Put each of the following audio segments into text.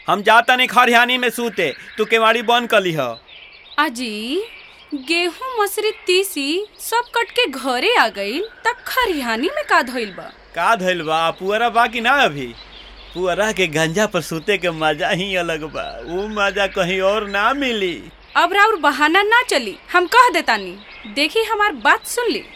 हम जाता नहीं खरिहानी में सूते तू केवाड़ी बंद कली ह अजी गेहूं मसरी तीसी सब कट के घरे आ गईल त खरिहानी में का धइल बा का धइल बा पुअरा बा कि ना अभी पुअरा के गंजा पर सूते के मजा ही अलग बा ऊ मजा कहीं और ना मिली अब राउर बहाना ना चली हम कह देतानी देखी हमार बात सुन ली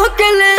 के ले